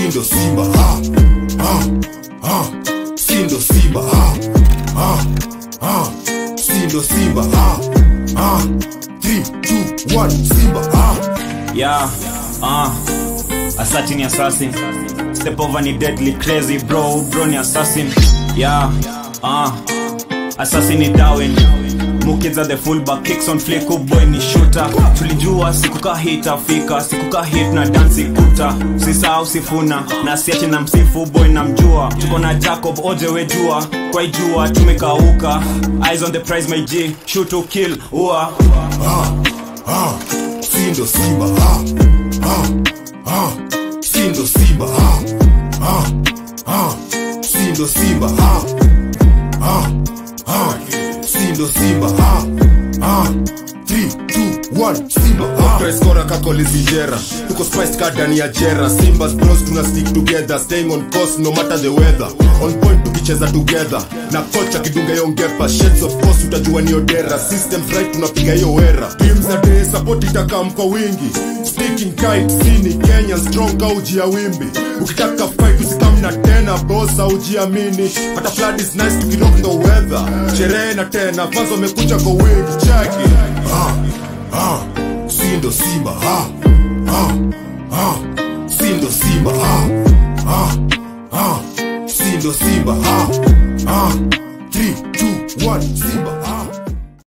sindo simba ah, ah, ah, sindo simba ah, ah, ah, sindo simba ah, ah, 3, 2, 1, simba ah. Yeah, uh, assassin ni assassin. Step over ni deadly crazy bro, bro ni assassin. Yeah, uh, assassin ni Darwin. Mukiza the fullback kicks on flick up boy ni shooter. Tulijua siku ka hit afika, siku ka hit na dance kuta. Usisahau sifuna na siache na msifu boy na mjua. Tuko na Jacob oje we jua, kwa jua tumekauka. Eyes on the prize my G, shoot to kill, ua. ah, ah, sindo simba ah, ah, ah, sindo simba ah, ah, ah, sindo simba ah, ah, ah, sindo simba ah, ah, 3, 2, 1, simba ah. preskora kakolizijera tuko spiced ka ndani ya jera simbas bros tuna stick together staying on course no matter the weather on point tukicheza together na kocha kidunga hiyo ngepa shades of course utajua ni odera systems right tunapiga hiyo wera teams za day support itakam kwa wingi speaking kind sini Kenya strong ka uji ya wimbi ukitaka fight usikamna tena boss aujiamini hata flood is nice tukirock the weather sherehe na tena fans wamekuja kwa wingi chaki ah, ah, sindo simba ah, ah, ah, sindo simba ah, ah, ah, sindo simba ah,